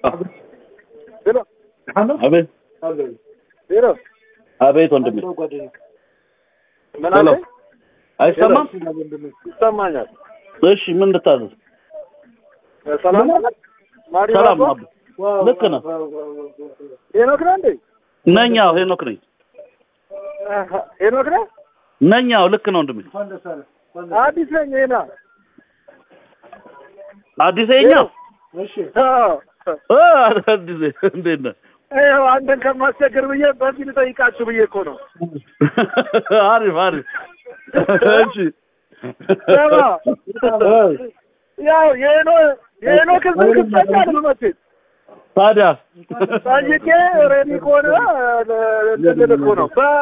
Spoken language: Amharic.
ሄሎ አቤት ሄሎ አቤት ወንድሜ ምን ሄሎ አለ አይሰማም ይሰማኛል እሺ ምን ልታዘዝ ሰላም ማሪ ሰላም ባባ? አብ ልክ ነህ ሄኖክ ነህ እንዴ ነኝ አዎ ሄኖክ ነኝ አሀ፣ ሄኖክ ነህ ነኝ አዎ ልክ ነው ወንድሜ አዲስ ነኝ ሄና አዲስ የኛ አዎ እ አዲስ እንዴት ነህ ይኸው አንተን ከማስቸገር ብዬ በዚህ ልጠይቃችሁ ብዬ እኮ ነው አሪፍ አሪፍ እሺ ስማ፣ ያው የሄኖ የሄኖክን ስልክ ትሰጣለህ መቼም ታዲያ ጠይቄ ሬዲ ከሆነ ለ- ልልህ እኮ ነው